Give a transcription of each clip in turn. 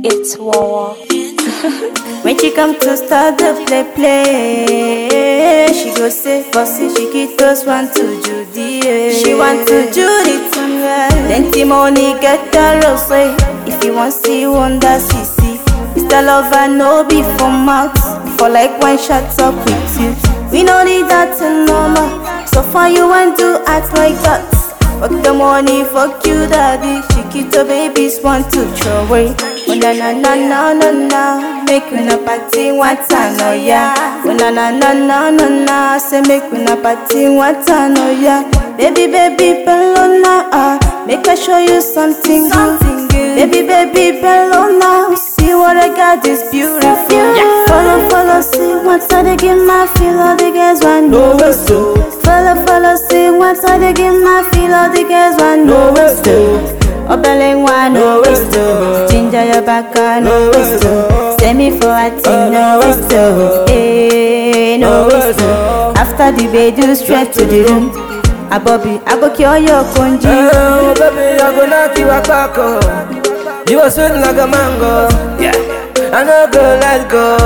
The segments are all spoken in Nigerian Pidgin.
It's Wawa. When she come to start the play play, she go say, Bossy chiquitos want to Judy. eh." She want to Judy tonight. Plenty money get the rose. If you want see wonder, see see. Mr. Lover no be for mouth. For like one shut up with you. We no need that in normal. So far you want to act like that. Fuck the money, fuck you, daddy. Chiquito babies want to throw away. Oh na na na na na na, make we na party one time, oh yeah. Oh na na na na na na, say make we na party one time, oh yeah. Baby baby Bellona, ah, make I show you something good. Baby baby Bellona, see what I got is beautiful. Follow follow, see what I dey give my feel, all the girls want No waste to, Follow, follow, see what I dey give my feel. All the girls want no waste to, Obeleng one, no waste to, Ginger your back, no no waste waste to. to, Send me for a thing, no waste to. Eh, no waste to. After the bed, you straight to the room. A Bobby, I go cure your conji. Oh baby, I go knock you a back You are sweet like a mango, yeah. I no go let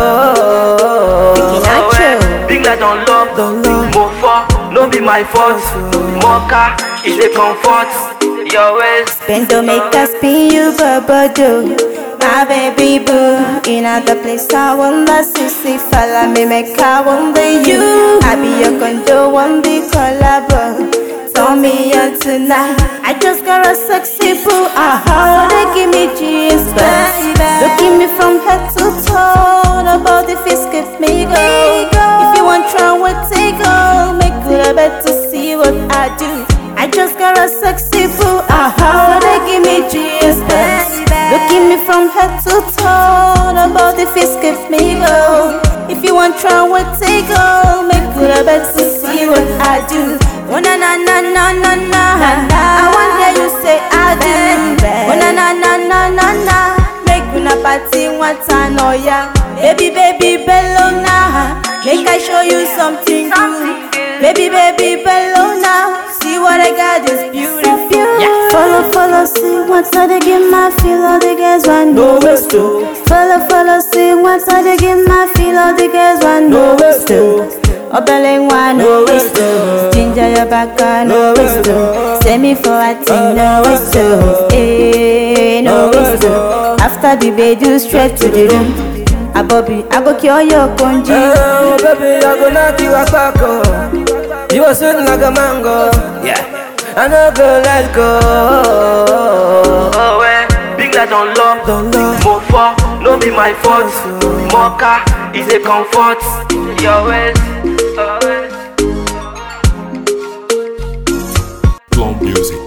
go. Nacho. Big like don't love, Don't love. More for, no be my fault. Mocha is a comfort. Your ways, Spend to make us spin you do My baby boo In other place I wonder Sissy Follow me make I wonder you I be your condo One be collabo Turn me on tonight I just got a sexy boo Uh-huh They give me G's baby Look at me from head to toe The body fist give me go If you want try what take go Make good I bet to see what I do I just got a sexy boo, uh-huh They give me G's Look at me from head to toe The body fist give me go If you want try what take go Make good I bet to see what I do Oh na na na na na na I want hear you say I do Oh na na na na na na Make una party one time, oh yeah Baby baby Bellona Make I show you something good Baby, baby, Bellona, see what I got is beautiful. Follow, follow, see what I dey give my feel. All the girls want No waste to, Follow, follow, see what I dey give my feel. All the girls want no waste to, Obeleng one, no waste to, Ginger your back, no No waste waste to. Send me for a thing, no waste to. Eh, no No waste waste to. to. After the bed, you straight to the room. A Bobby, I go cure your conji. Oh baby, I go knock you a back You are sweet like a mango, yeah. I no go let go. oh eh. Big like don't love, Don't love. More for, no be my fault. Mocha is a comfort. Your ways, oh, eh. Plum Music.